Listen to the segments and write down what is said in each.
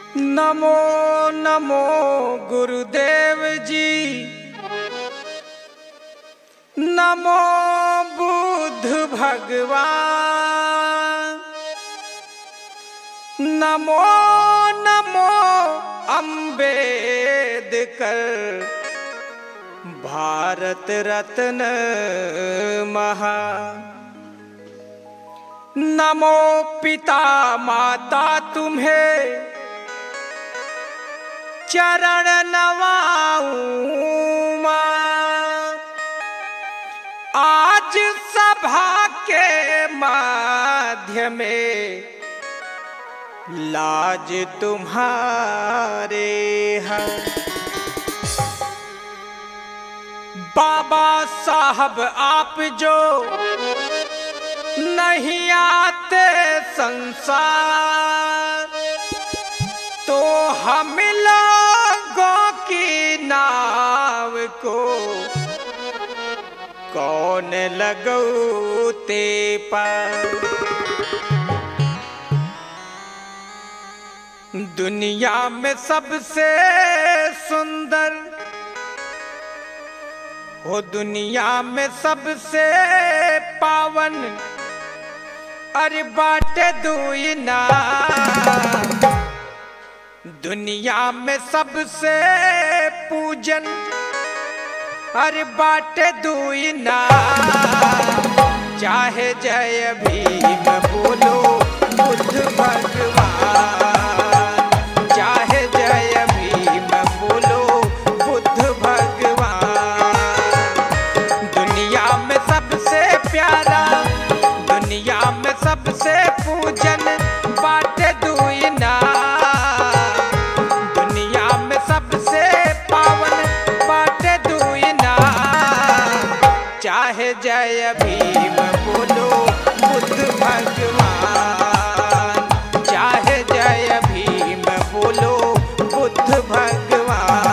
नमो नमो गुरुदेव जी नमो बुद्ध भगवान नमो नमो अम्बेडकर भारत रत्न महा नमो पिता माता तुम्हें चरण नवाऊं मां। आज सभा के माध्यम में लाज तुम्हारे है बाबा साहब आप जो नहीं आते संसार तो हम लोगों की नाव को कौन लगौते पर दुनिया में सबसे सुंदर हो दुनिया में सबसे पावन अरे बाटे दुई ना दुनिया में सबसे पूजन अरे बाटे दुई ना चाहे जय भीम बोलो बुद्ध भगवान चाहे जय भीम बोलो बुद्ध भगवान दुनिया में सबसे प्यारा दुनिया में सबसे पूजन बाटे दुई ना दुनिया में सबसे पावन बाटे दुई ना चाहे जय भीम बोलो बुद्ध भगवान चाहे जय भीम बोलो बुद्ध भगवान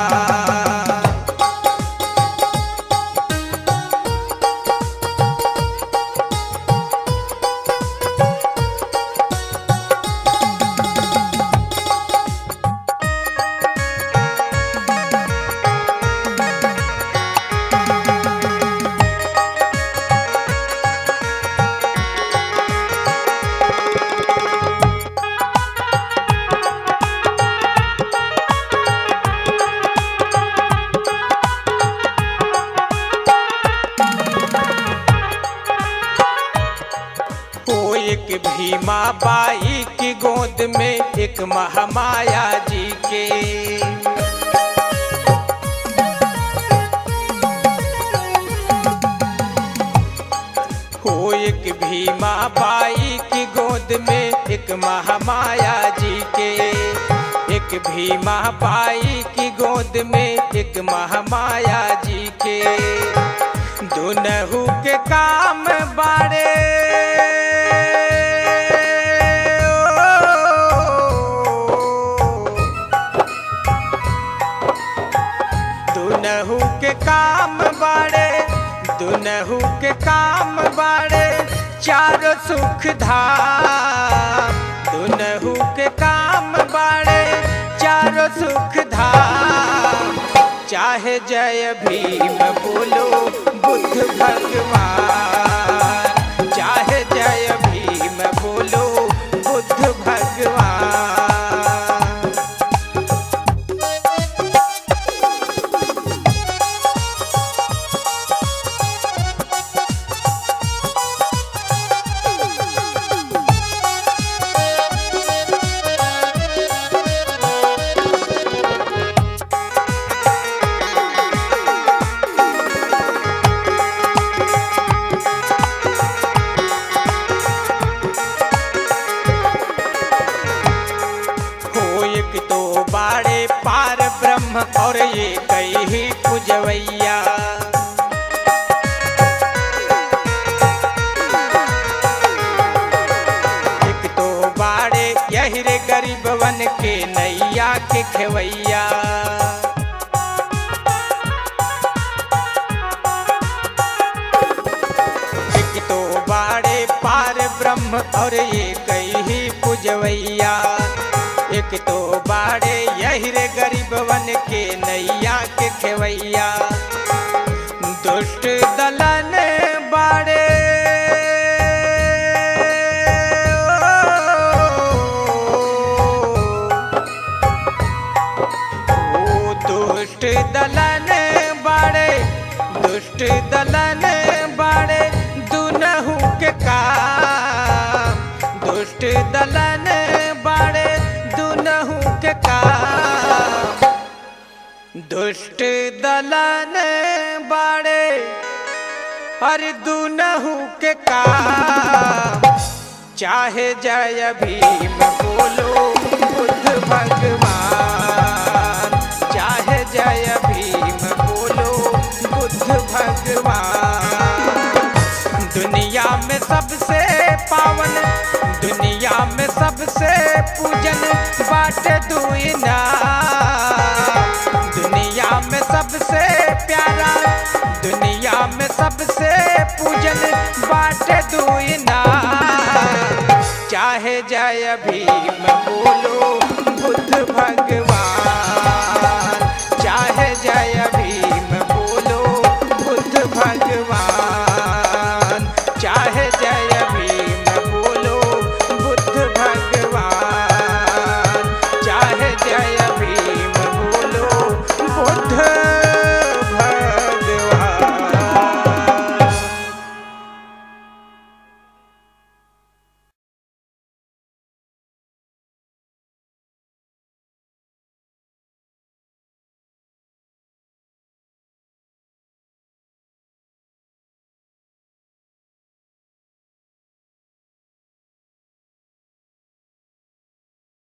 वो एक भीमा बाई की गोद में एक महामाया जी के हो एक भीमा बाई की गोद में एक महामाया जी के एक भीमा बाई की गोद में एक महामाया जी के दुनहु के काम बाड़े दुनहु के काम बाड़े दुनहु के काम बाड़े चारों सुख धाम दुनहु के काम बाड़े चारों सुख धाम चाहे जय भीम बोलो बुद्ध भगवान चाहे जय भीम बोलो बुद्ध भगवान हो एक तो बाड़े पार ब्रह्म और ये कई ही पुजवैया एक तो बाड़े यही रे गरीबवन के नैया के खेवैया एक तो बाड़े पार ब्रह्म और ये कई ही पुजवैया एक कि तो बाड़े यही रे गरीबवन के नैया के खेवैया दुष्ट दलन बाड़े ओ दुष्ट दलन बाड़े दुष्ट दलन बाड़े दुनहु के काम दुष्ट दलन बाड़े दुनहु के काम दुष्ट दलन बाड़े हर दुनहु के काम चाहे जय भीम बोलो बुद्ध भगवान चाहे जय भीम बोलो बुद्ध भगवान दुनिया में सबसे पावन दुनिया में सबसे पूजन बाटे दुइना दुनिया में सबसे प्यारा दुनिया में सबसे पूजन बाटे दुइना चाहे जय भीम बोलो